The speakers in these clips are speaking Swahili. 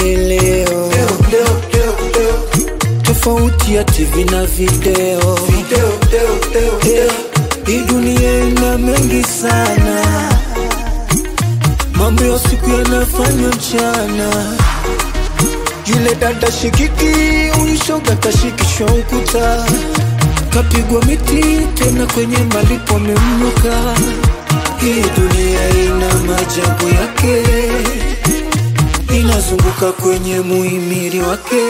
leo tofauti ya TV na video, Eh, hii dunia ina mengi sana, mambo ya siku yanafanywa mchana. Yule dada shikiki, huyu shoga kashikishwa ukuta, kapigwa miti tena kwenye malipo amemnuka. Hii dunia ina maajabu yake, inazunguka kwenye muhimili wake.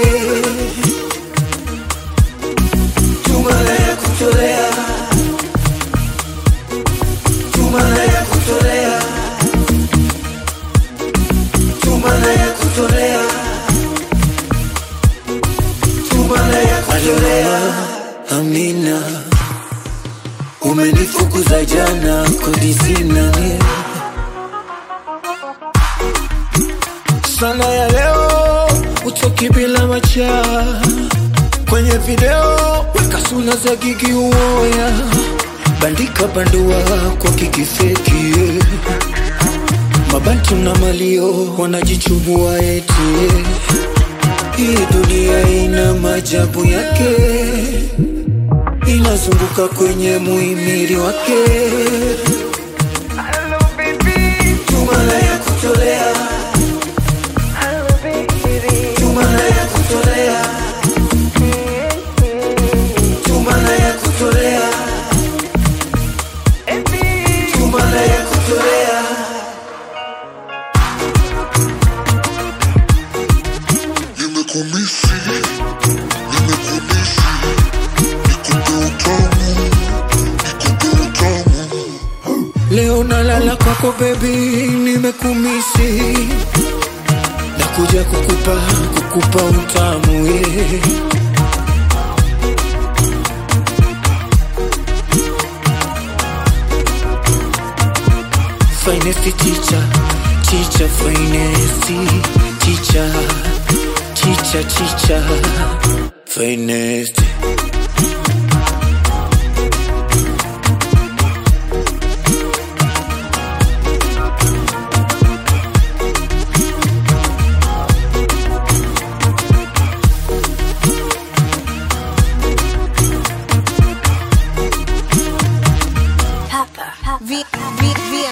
Tumala ya kutolea, tumala ya kutolea, tumala ya kutolea, tumala ya kutolea. Amina, umenifukuza jana, kodi sina sana ya leo, utoki bila macha kwenye video, weka sura za gigi uoya, bandika bandua kwa kikifeki yeah. Mabantu na malio wanajichubua eti yeah. Hii dunia ina maajabu yake, inazunguka kwenye muhimili wake. Hello baby, Tumala ya kutolea, hello baby, tumala ya kutolea, tumala ya kutolea, baby. tumala ya kutolea. Nimekumisi, nimekumisi, nikupe utamu, nikupe utamu. Leo nalala kwako baby, nimekumisi nakuja kukupa kukupa utamu yeah. Finest teacher, teacher, finest teacher, teacher, teacher, finest.